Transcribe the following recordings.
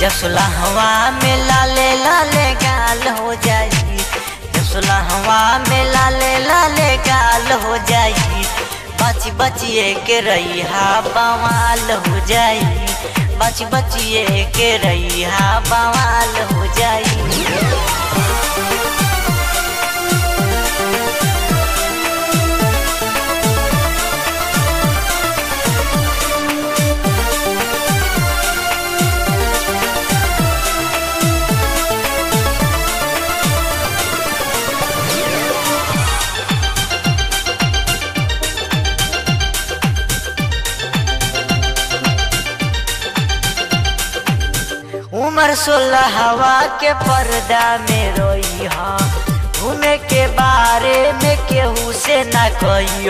जसला हवा में लाले लाले गाल हो जाई जसला हवा में लाले लाले गाल हो जाई बच बचिए के रैहा बवाल हो जाई बच बचिए के रैहा बवाल हो जाई उम्र सोलह हवा के पर्दा में रोई हा घूमे के बारे में केहू से न कही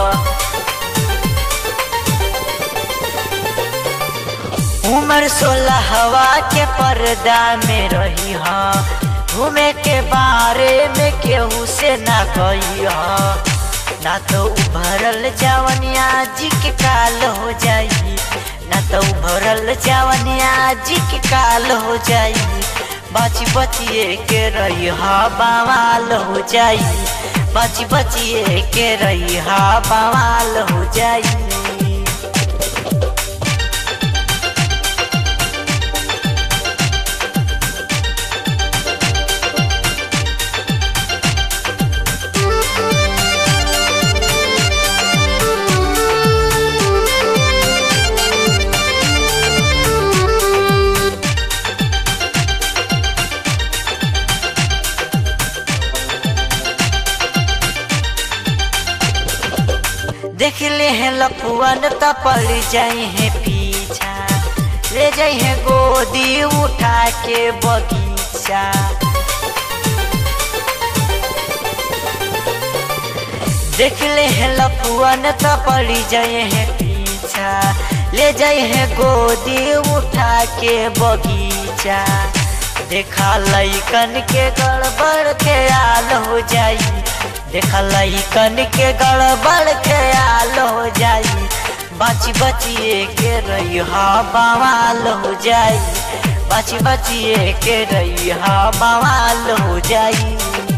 उम्र सोलह हवा के पर्दा में रही हा घूमे के बारे में केहू से न कही ना तो उभरल जवनिया जी के काल हो जाई ना तो भरल जवनिया जी के काल हो जाई बची बचिए के रही हा बवाल हो जाई बची बचिए के रही हा बवाल हो जाई देख ले हैं लफुअन त पड़ जाई है पीछा ले जाई है गोदी उठा के बगीचा देख ले हैं लफुअन त पड़ जाए है पीछा ले जाई है गोदी उठा के बगीचा देखा लैकन के गड़बड़ के आल हो जाई देखा लैकन के गड़बड़ के आल हो जाई बची बचिए के रही हा बवाल हो जाई बची बचिए के रही हा बवाल हो जाई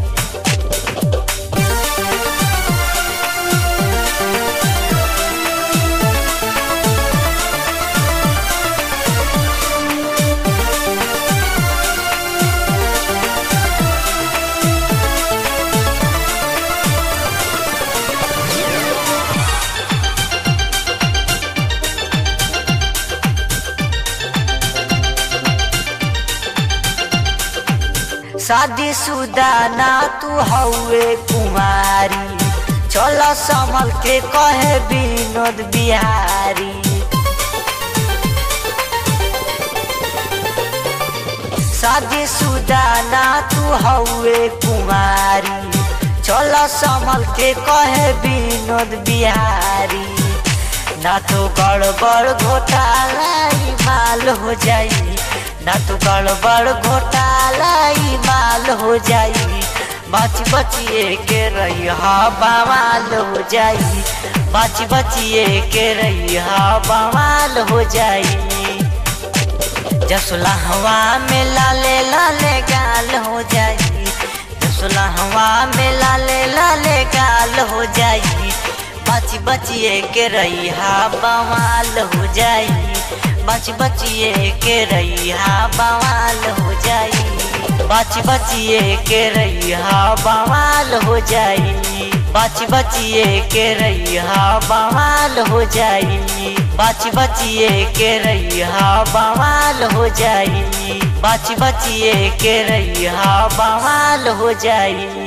शादी शुदा ना तू हौवे कुमारी चल संभल के कहे विनोद बिहारी शादी शुदा ना तू हौवे कुमारी चल संभल के कहे विनोद बिहारी ना तो गड़बड़ घोटाला माल हो जाई ना तो गड़बड़ घोटाला माल हो जाई बच बचिए के रही हा बवाल हो जाई बच बचिए के रही हा बवाल हो जाई जसला हवा में लाले लाले गाल हो जाई जसला हवा में लाले लाले गाल हो जाई बच बचिए के रही हा बवाल हो जाई बच बचिए के रही हा बवाल हो जाई बच बचिए के रही हा बवाल हो जाई बच बचिए के रही हा बवाल हो जाई बच बचिए के रही हा बवाल हो जाई बच बचिए के रही हा बवाल हो जाई